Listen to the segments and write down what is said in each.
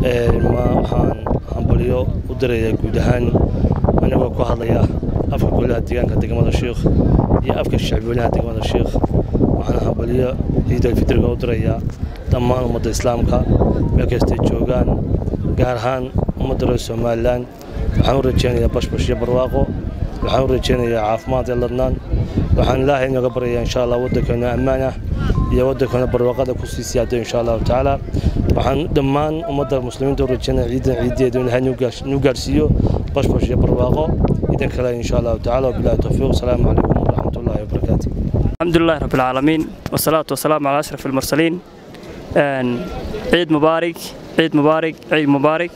waxaan hambalyo u dirayaa guud ahaan anigoo ku hadlaya afka golaha deegaanka degmada sheikh iyo afka shacbweynaha degmada sheikh waxaan hambalyo ciidalfitriga u dirayaa dhammaan ummadda islaamka meel kastay joogaan gaar ahaan ummadda reer somalilan waxaan u rajaynayaa bashbash iyo barwaaqo waxaan u rajaynayaa caafimaad iyo ladnaan waxaan ilaahay inooga baryayaa insha allah waddankeena ammaan ah iyo waddankeena barwaaqada ku sii siyaado insha allahu tacaala waxaan dhammaan ummadda muslimiinta u rajaynaya ciidan ciideedu in ilaahay nuu gaarsiiyo bashbash iyo barwaaqo ciidan kale insha allahu tacaala wabilahi towfiiq asalaamu calaykum waraxmat ullahi wabarakaatu الحمد لله رب العالمين والصلاة والسلام على أشرف المرسلين عيد مبارك عيد مبارك عيد مبارك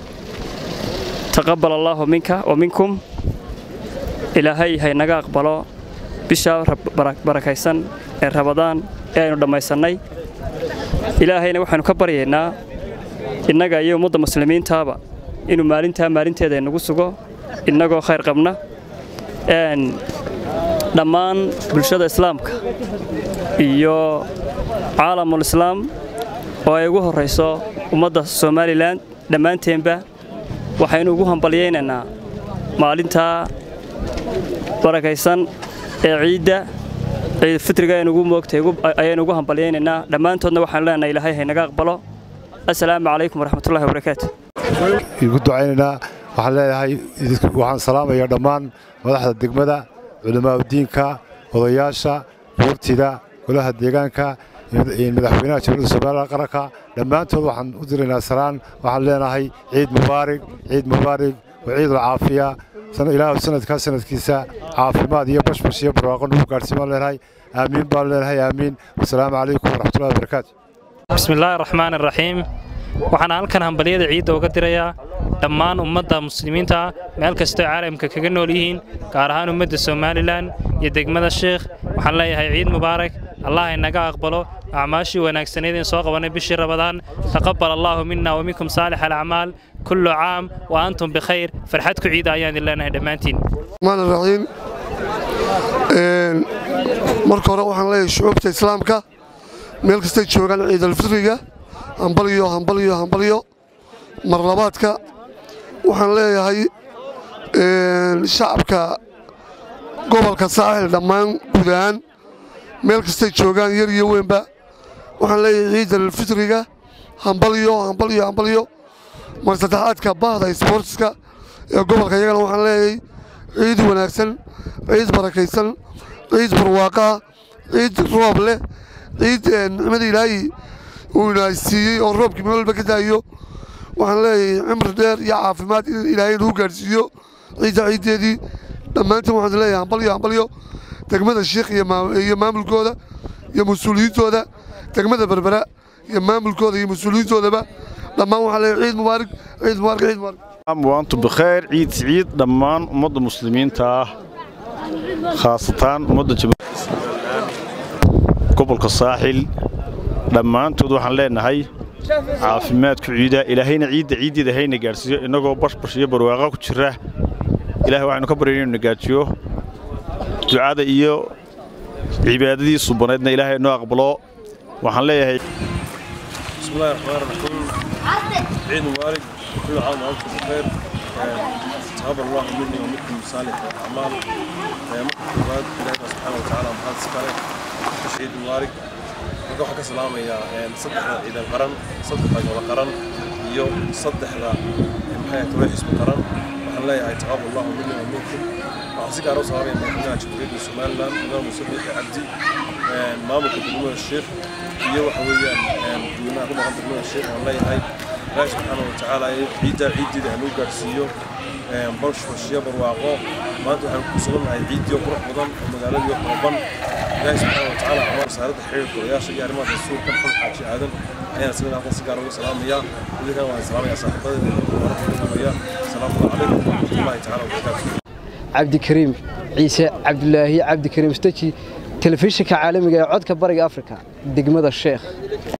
تقبل الله منك ومنكم إلهي هاي نغا أقبلو بشا بركيسان رمضان aynu dhammaysanay ilaahayna waxaanu ka baryaynaa innaga iyo ummadda muslimiintaaba inuu maalintaa maalinteeda inagu sugo innagoo khayr qabna dhammaan bulshada islaamka iyo caalamul islaam oo ay ugu horrayso ummadda somalilan dhammaanteenba waxaynu ugu hambalyaynaynaa maalintaa barakaysan ee ciidda ciidfitriga aynugu moogtay ayaynu ugu hambalyaynaynaa dhammaantoodna waxaanu leenahay ilaahay haynaga aqbalo assalaamu calaykum waraxmatullahi wabarakaatu igu ducaynaynaa waxaan leeyahay waxaan salaamayaa dhammaan madaxda degmada culamaauddiinka odayaasha buurtida golaha deegaanka madaxweynaha jamhuuriyadda somalilan qaranka dhammaantood waxaan u diraynaa salaan waxaan leenahay ciid mubaarig ciid mubaarig wa ciidul caafiya ilaahu sanadkaa sanadkiisa caafimaad iyo bashbash iyo barwaaqo nagu gaadhsiin baan leenahay aamiin baan leenahay aamiin wasalaamu calaykum waraxmatullahi wabarakaatu bismillaahi raxmaan iraxiim waxaan halkan hambalyada ciidda uga dirayaa dhammaan ummadda muslimiinta meel kastoo caalamka kaga nool yihiin gaar ahaan ummadda somalilan iyo degmada sheikh waxaan leeyahay ciid mubaarak allah inaga aqbalo acmaashii wanaagsaneed in soo qabanay bishii rabadaan taqabbal allaahu mina wa minkum saalix alacmaal kullu caam wa antum bikhayr farxad ku ciida ayaan idin leenahay dhammaantiin raxiim marka hore waxaan leeyahay shucuubta islaamka meel kastay joogaan ciidalfitriga hambalyo hambalyo hambalyo marlabaadka waxaan leeyahay shacabka gobolka saaxil dhammaan guud ahaan meel kastay joogaan yar iyo weynba waxaan leeyahay ciidalfitriga hambalyo hambalyo hambalyo mar saddexaadka bahda sboortiska ee gobolka iyagana waxaan leeyahay ciid wanaagsan ciid barakaysan ciid barwaaqaa ciid roob leh ciid nicmada ilaahay uu inaasiiyey oo roobkii meel walba ka daayo waxaan leeyahay cimri dheer iyo caafimaad in ilaahay nagu gaadhsiiyo ciidda ciiddeedii dhammaantiin waxaan leeyahay hambalyo hambalyo degmada shiikh iyo maamulkooda iyo mas-uuliyiintooda degmada berbera iyo maamulkooda iyo mas-uuliyiintoodaba dhammaan waxaan leeyahay ciid mubaarig ciid mubaarig ciid mubaarig waantu bikhayr ciid ciid dhammaan ummadda muslimiinta ah khaasatan ummadda gobolka saaxil dhammaantood waxaan leenahay caafimaadku ciida ilaahayna ciidda ciiddeeda hayna gaadhsiiyo innagoo bashbash iyo barwaaqa ku jira ilahay waxaynu ka baryayna inu nagaajiyo ducada iyo cibaadadii subaneedna ilaahay noo aqbalo waxaan leeyahay bismillahi raxmaan raxiim ciid mubaarig كل عام وأنتم بخير تقبل الله مني ومنكم صالح الأعمال ممكن بعد إلهنا سبحانه وتعالى محمد سكالة عيد مبارك marka waxaan ka salaamayaa saddexda ciidan qaran saddexda golo qaran iyo saddexda maxay tahay xisbi qaran waxaan leeyahay taqabal allahu minni wa minkum waxaan si gaar u salaamaya madaxweynaha jamhuuriyadda somaliland imaam muuse biixi cabdi maamulka degmada sheekh iyo waxa weeyaan dadweynaha ku dhaqan degmada sheekh waxaan leeyahay ilaahi subxaana wa tacaala ciidda ciiddeeda hanuu gaadhsiiyo bashbashiyo barwaaqo maanta waxaan ku sugannahay ciiddii qurux badan oo magaaladii qooban ilaahi subxaana wa tacaala amaar wasaaradda xiriirka odayaasha iyo arrimaha rasuulka maxamed xaaji aadan ayaan isagana halkan si gaar uga salaamayaa idinkan waan salaamayaa saaxiibadeeda asalaamu calaykum waraxmatullaahi tacaala wabarakaatu cabdikariim ciise cabdulaahi cabdikariim staji telefishinka caalamiga ee codka bariga afrika degmada sheekh